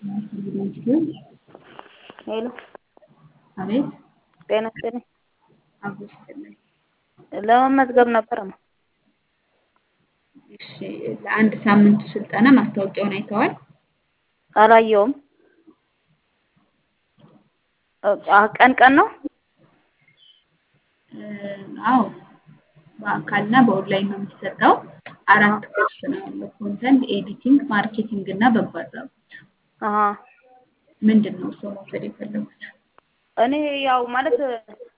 ሄሎ አቤት ጤና ይስጥልኝ። አብሮ ይስጥልኝ። ለመመዝገብ ነበረማ። እሺ ለአንድ ሳምንቱ ስልጠና ማስታወቂያውን አይተዋል? አላየውም። አ- ቀን ቀን ነው? እ፣ አዎ በአካልና በኦንላይን ነው የሚሰጠው። አራት ኮርስ ነው ያለው። ኮንተንት ኤዲቲንግ፣ ማርኬቲንግ እና በጎ አድራጎት። አሀ ምንድን ነው እርስዎ መውሰድ የፈለጉት? እኔ ያው ማለት